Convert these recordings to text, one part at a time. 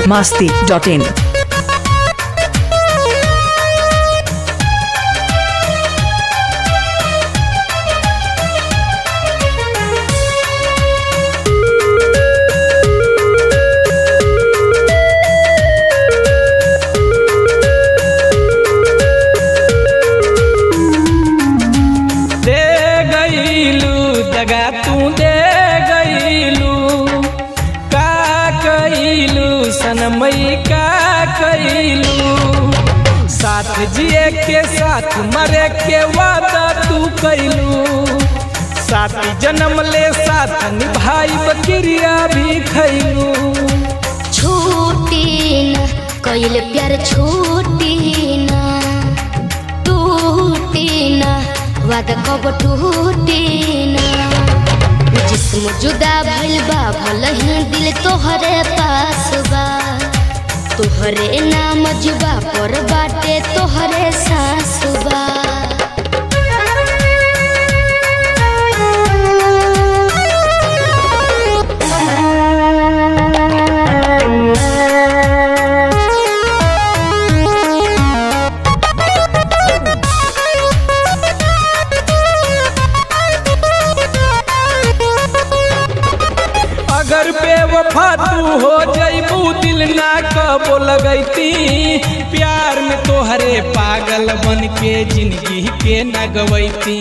masti.in. दे गईलू दगा तू दे गईलू का कईलू सनमई का कईलू साथ जिए के साथ मरे के वादा तू कईलू साथी जन्म ले साथ निभाई बकरिया भी खैलू छूटी न कइल प्यार छूटी न टूटी न वादा कब टूटी न जिस्म जुदा भइल बा भलही दिल तोहरे पास बा तोहरे नाम जुबा पर बाटे तोहरे सास बा अगर बेवफा तू हो जईबू दिल ना कबो लगैती प्यार में तोहरे पागल बन के जिंदगी के न गवैती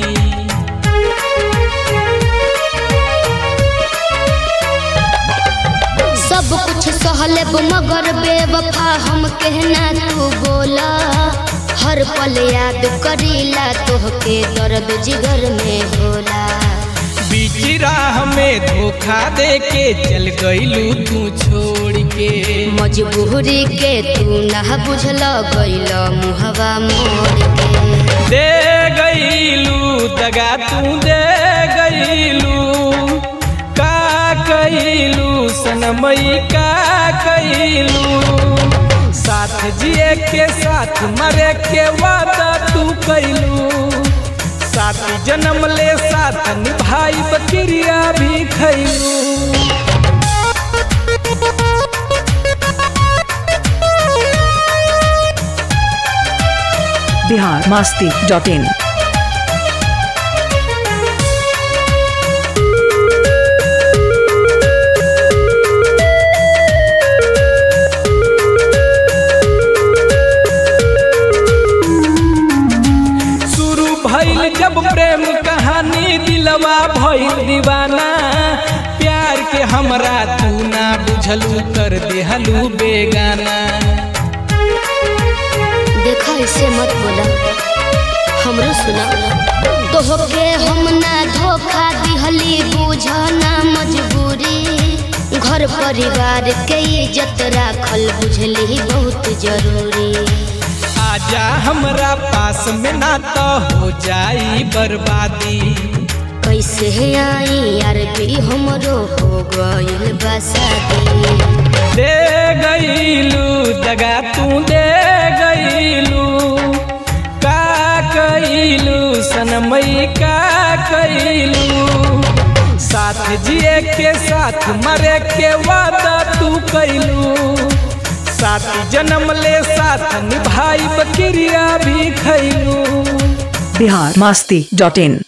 सब कुछ सहलेब मगर बेवफा हम कहना तू बोला हर पल याद करीला तोहके दर्द जिगर में होला बीच राह में धोखा दे के चल गईलू तू छोड़ के मजबूरी के तू ना बुझल गइल मुहवा मोड़ के दे गईलू दगा तू दे गईलू का कईलू सनमई का कईलू साथ जिए के साथ मरे के वादा तू कईलू साथी जन्म ले साथ निभाई बकरिया भी खैलू Bihar masti.in. शुरू भइल जब प्रेम कहानी दिलवा भइल दीवाना प्यार के हमरा तू ना बुझलू कर देहलू बेगाना देखा ऐसे मत बोला हमरो सुना तोहके हम ना धोखा दिहली बुझना मजबूरी घर परिवार के इज्जत राखल बुझली बहुत जरूरी आजा हमरा पास में ना तो हो जाई बर्बादी कैसे आई यार भी हमरो हो गइल बसादी दे गईलू दगा तू दे गईलू का कईलू सनमई का कईलू साथ जिए के साथ मरे के वादा तू कईलू साथी जन्म ले साथ निभाई बकरिया भी खैलू Bihar masti.in.